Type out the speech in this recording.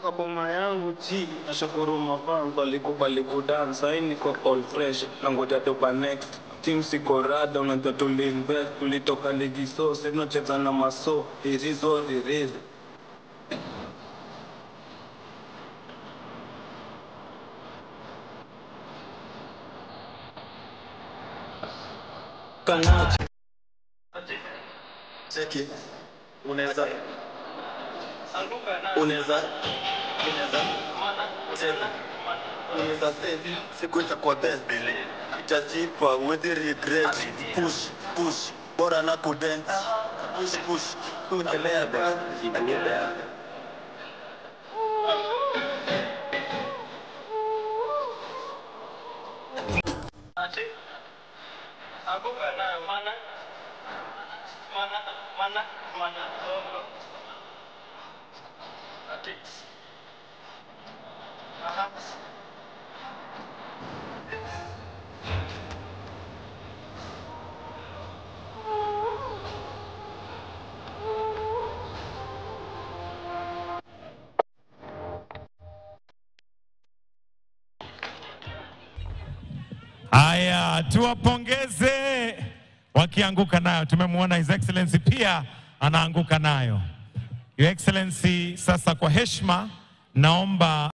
kwa boma yangu chi nashukuru mafanzo alikubali kudance sahii niko all fresh nangoja toba next team siko rada unajua tuliinvest tulitoka ligi so sasa tunacheza na maso irizo irizo kanachi cheki unaweza unaweza unaweza say siku itakuwa best itajipa huwezi regret push push bora na kudent push push tuendelea basi Haya, tuwapongeze wakianguka nayo. Tumemwona His Excellency pia anaanguka nayo. Your Excellency, sasa kwa heshima naomba